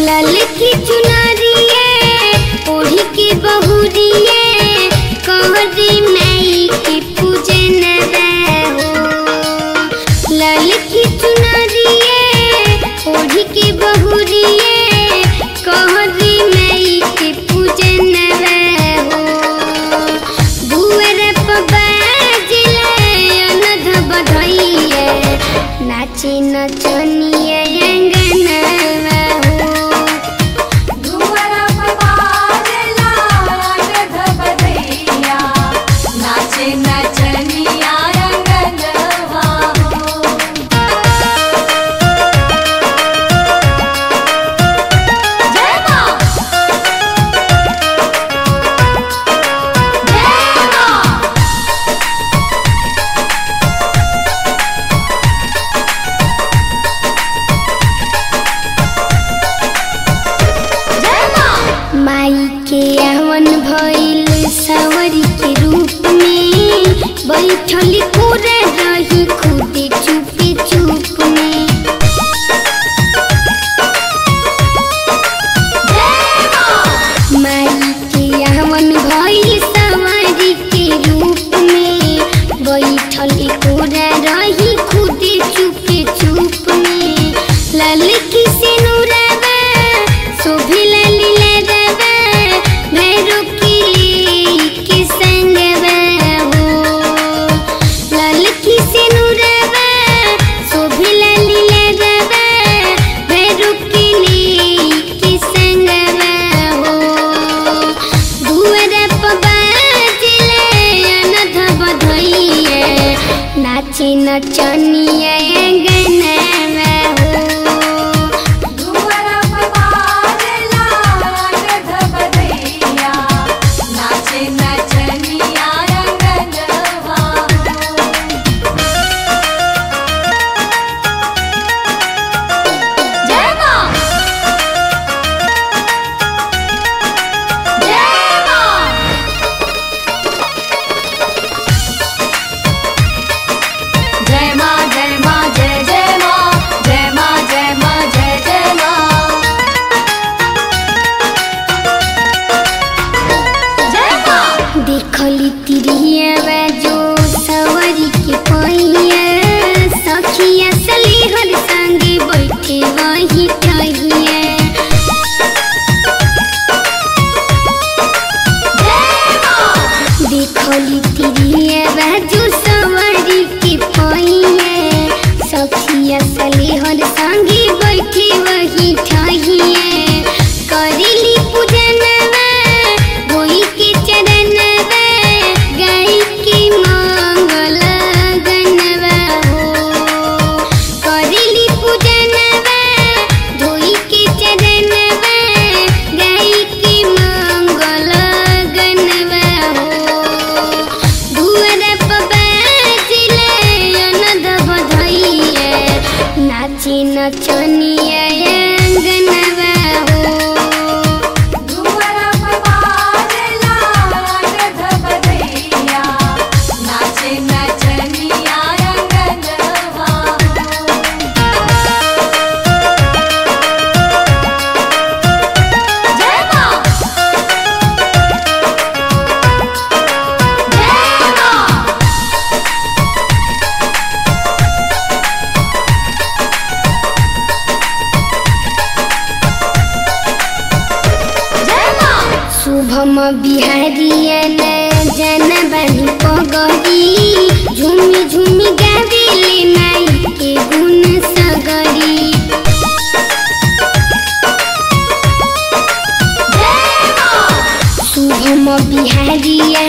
लाल की चुनरिए ओढ़ी के बहुरिए कहरी माई के पूजन हो लाल की चुनरिए ओढ़ी के बहुरिए कहरी माई के पूजन हो दुअर पर बाजले अनध बधइए नाची नचनिए अंगनवा हो दुआरा पर बाजला अनघ बधइया, नाचे नचनिया अंगनवा हो। जय माँ जय माँ जय माँ माई के आवन भइल सवरी के रूप में बैठल पूरा रही खुदे चुपे चुप में जय माँ माई के आवन भइल सवरी के रूप में बैठल पूरा रही खुदे चुपे चुप में लाल की सिनुरवा शोभे लाली लरवा भैरो की ले के संगवा हो लाल की सिनुरवा शोभे लाली लरवा भैरो की ले के संगवा हो दुअर पर बाजले अनध बधइए नाची नचनिए अंगनवा हो दुआरा पर बाजला अनघ बधइया, नाचे नचनिया अंगनवा हो। जय माँ जय माँ जय माँ जय माँ जय जय माँ जय माँ जय माँ जय जय माँ जय माँ देखली तिरिया जो सवारी के पहिया सखिया सलीहर संगे बैठे वही टहिया जय माँ देखली तिरिया जो सवारी के पहिया सखिया सलीहर संगे बैठे वही टहिया करेली पूजनवा होई के चरणवा गाई के मंगल गनवा हो करेली पूजनवा धोई के चरणवा गाई के मंगल गनवा हो दुअर पर बाजले अनद बधइए नाची नचनिए अंगनवा हो दुआरा पर बाजला अनघ बधइया, नाचे नचनिया अंगनवा हो। जय माँ जय माँ जय माँ शुभम बिहारियन जन बनी पगरी झूमी झूमी गावेले नाई के गुण सगरी जय माँ शुभम बिहारियन